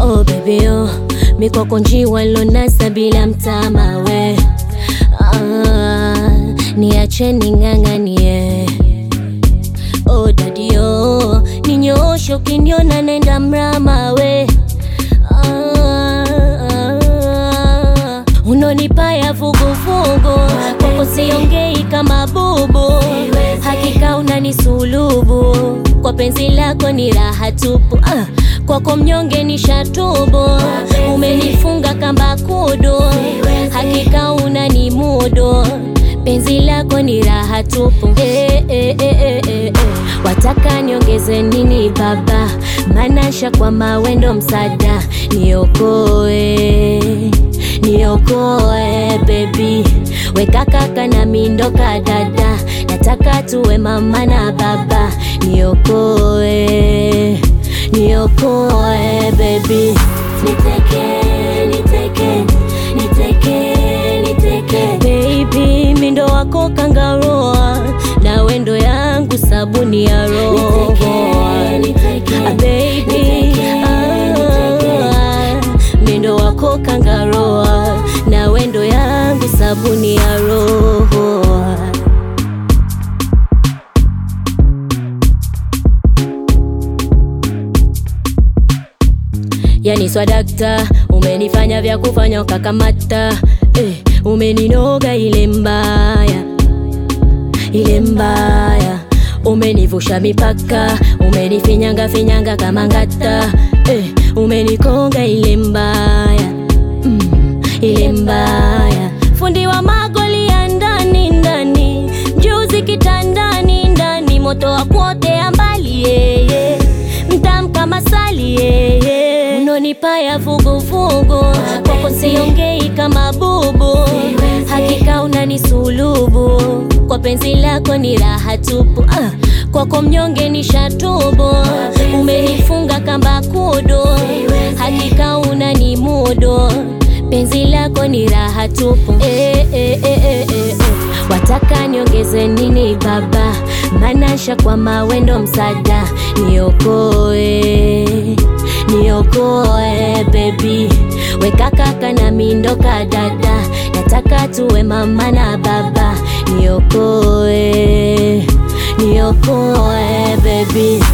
Oh baby oh, mikoko njiwa lonasa bila mtama we ah, niache ning'ang'anie Oh daddy oh, ninyooshe ukiniona nenda mrama we ah, ah, unonipa ya vuguvugu kwako siongei kama bubu hakika unanisulubu kwa penzi lako ni raha tupu ah, kwako mnyonge ni shatubu umenifunga kamba kudu hakika unanimudu penzi lako ni raha tupu eh, eh, eh, eh, eh. wataka niongeze nini baba manasha kwa mawendo msada niokoe niokoe bebi weka kaka na mindoka dada nataka tuwe mama na baba niokoe niokoe bebi niteke niteke niteke niteke baby mindo wako kangaroa na wendo yangu sabuni ya roho Ah, baby ah, mindo wako kangaroa na wendo yangu sabuni ya roho yani swadakta umenifanya vya kufanya ukakamata eh, umeninoga ile mbaya ile mbaya umenivusha mipaka umenifinyanga finyanga kama ngata eh, umenikonga ile mbaya mm, ile mbaya fundi wa magoli ya ndani ndani juzi kitandani ndani moto wa kuotea mbali yeye mtam kama sali yeye unonipa ya vuguvugu kwako siongei kama bubu hakika unanisulubu kwa penzi lako ni raha tupu ah, kwako mnyonge ni shatubu umenifunga kamba kudu hakika unanimudu penzi lako ni raha tupu eh, eh, eh, eh, eh. wataka niongeze nini baba manasha kwa mawendo msada niokoe niokoe bebi weka kaka na mindoka dada nataka tuwe mama na baba niokoe niokoe bebi